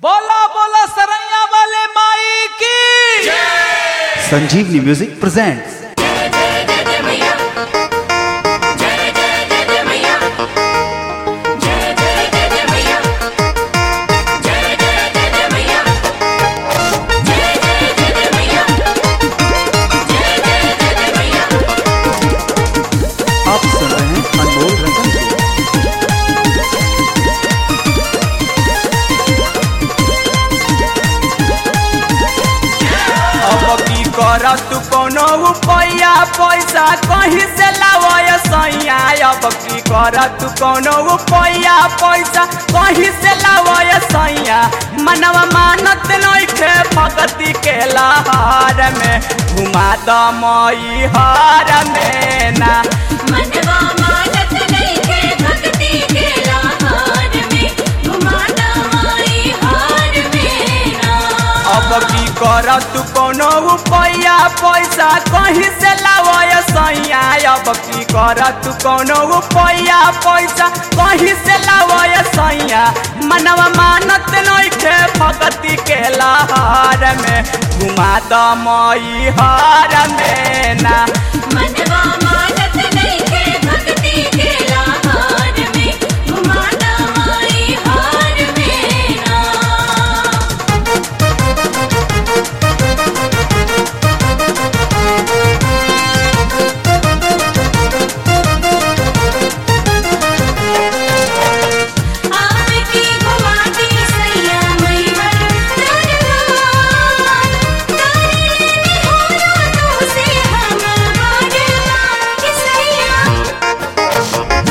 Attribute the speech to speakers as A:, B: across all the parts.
A: बोला बोला सरैया वाले माई की
B: संजीवनी म्यूजिक प्रेजेंट्स आप सुन रहे हैं अनमोल रतन को
A: अब की कर तू कोनो रुपया पैसा कहीं से लावय सैया अब की कर तू कोनो रुपया पैसा कहीं से लावय सैया मनवा मानत नइखे भगती के लहर में घुमा द मई हार में ना
C: मनवा मानत नइखे भक्ति के लहार में घुमाता माई हार में ना
A: अब की कर तू कोनो रुपया पैसा कहीं से लावय सैया अब की कर तू कोनो रुपया पैसा कहीं से लावय सैया मनवा मानत नइखे भगती के लहर में घुमा द मई हार में ना
C: मनवा मानत नइखे भक्ति के लहार में घुमाता माई हार में ना आपकी घुमाती सैया मैहर दरबार करने होला तुमसे हम बारबार कि सैया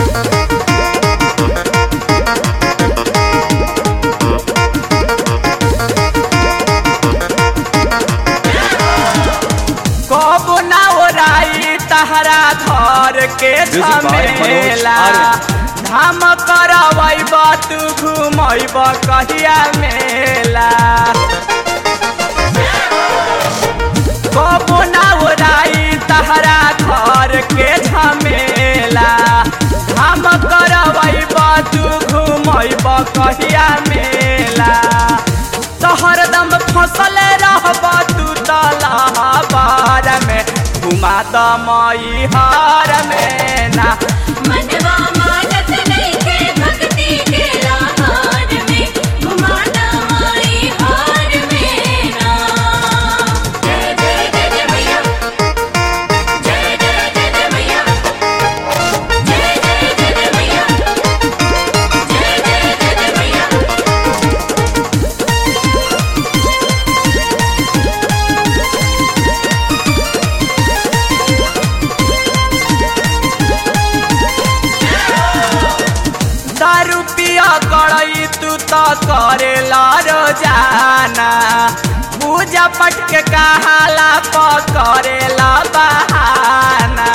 A: कब ना ओराई तहरा घर के
B: Music by Manoj
A: झमेला
B: Arya.
A: धाम करवैब तू घुमैब कहिया मेला कब ना ओराई तहरा घर के झमेला धाम करवैब तू घुमैब कहिया मेला तो हरदम फसल रहब तू तलहबार में घुमा द मई हार में ना
C: मनवा मानत नइखे भक्ति के लहार में घुमाता माई हार में ना जय जय जय जय मैया जय जय जय जय मैया जय जय जय जय मैया जय जय जय जय मैया
A: दारू पिया करई तू तो करेला रोजाना पूजा पट के कहाला पकड़ेला बहाना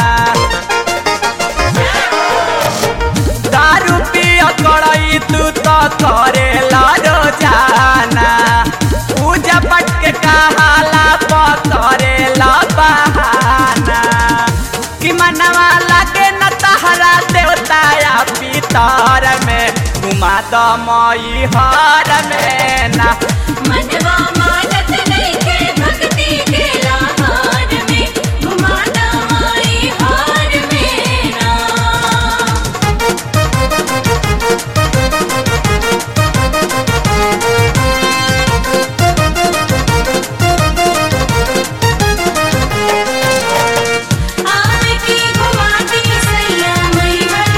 A: दारू पिया करई तू तो करेला रोजाना पूजा पट के कहाला पकड़ेला बहाना कि मनवा लागे न तहरा देवता या पितर में घुमा द मई हार में ना
C: मनवा मानत नइखे भक्ति के लहार में घुमाता माई हार में ना आपकी घुमाती सैया मैहर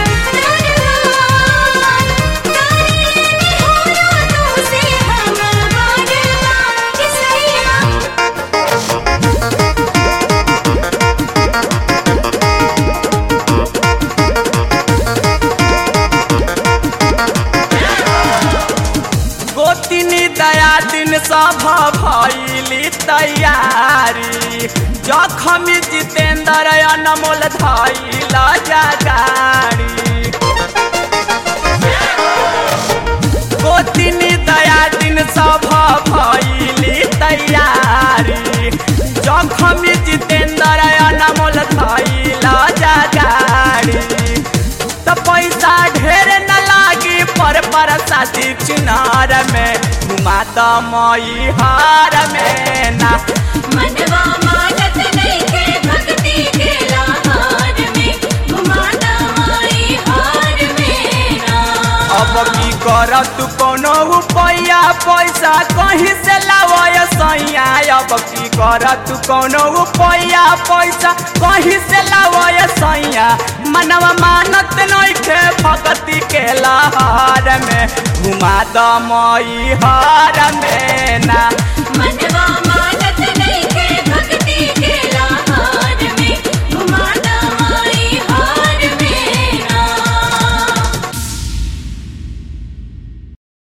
C: दरबार करने होला तुमसे हम बारबार कि सैया
A: गोतिनी दया दिन सभ भैली तैयारी जखमी जितेंद्र अनमोल धैल जगाड़ी गोतिनी दया दिन सभ भैली तैयारी जखमी जितेंद्र अनमोल धैल जगाड़ी त पैसा ढेर न लागी पर पर शादी चुनार में घुमा दमई हार में ना
C: मनवा मानत नइखे भक्ति के लहार में घुमाता माई हार में ना
A: अब की कर तू कोनो रुपया पैसा कहीं से लावय सैया अब की कर तू कोनो रुपया पैसा कहीं से लावय सैया मनवा मानत नइखे भक्ति के लहार में घुमा दमई हार में ना
C: मनवा